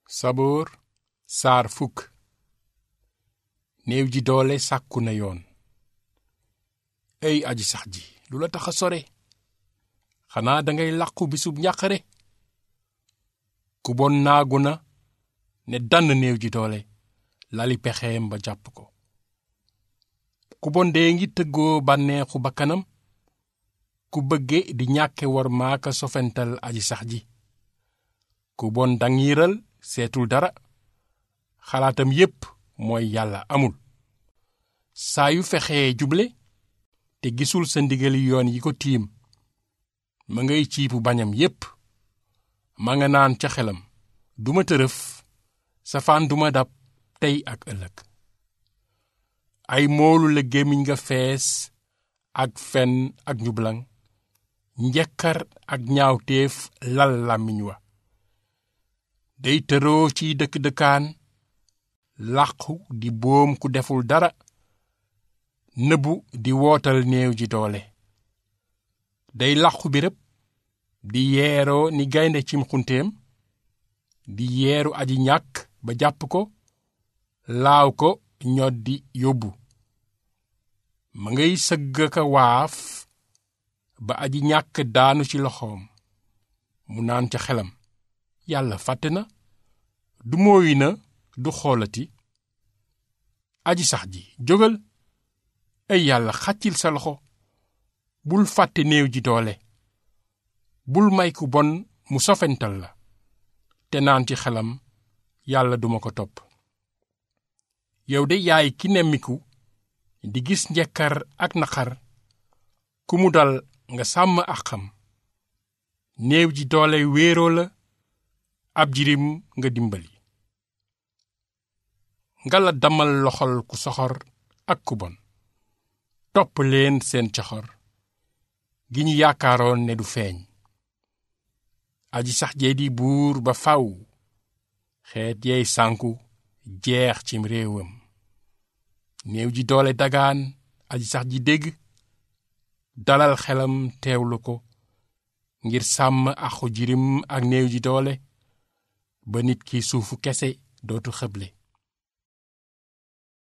saboor saar fukk néew ji doole sàkku na yoon ey aji sax ji lu la tax a sore xanaa dangay làqu bisub njàqare ku bon naagu na ne dann néew ji doole lali pexeem ba jàpp ko ku bon dee ngi tëggoo bànneexu bakkanam ku bëgge di ñàkke war maaka sofental aji sax ji ku bon dangiiral seetul dara xalaatam yépp mooy yàlla amul saa yu fexee juble te gisul sa ndigali yoon yi ko tiim ma ngay ciipu bañam yépp ma nga naan ca xelam duma tërëf safaan duma dab tey ak ëllëg ay moolu la gémmiñ nga fees ak fen ak njublaŋ njekkar ak ñaawteef lal làmmiñ wa day tëroo ciy dëkk-dëkkaan làqu di boom ku deful dara nëbbu di wootal néew ji doole day làqu birëb di yeeroo ni gaynde cim xunteem di yeeru aji ñàkk ba jàpp ko laaw ko ñoddi yóbbu ma ngay sëgg ka waaf ba aji ñàkk daanu ci loxoom mu naan ca xelam yàlla fàtte na du mooyi na du xoolati aji sax ji jógal ay yàlla xàccil sa loxo bul fàtte néew ji doole bul may ku bon mu sofental la te naan ci xelam yàlla duma ko topp yow de yaay ki nemmiku di gis njekkar ak naqar ku mu dal nga sàmm ak xam néew ji doole wéeroo la ab jirim nga dimbali nga la damal loxol ku soxor ak ku bon topp leen seen coxor gi ñu yaakaaroon ne du feeñ aji sax jee di buur ba faw xeet yeey sànku jeex cim réewam néew ji doole dagaan aji sax ji dégg dalal xelam teewlu ko ngir sàmm axu jirim ak néew ji doole ba nit ki suufu kese dootu xëble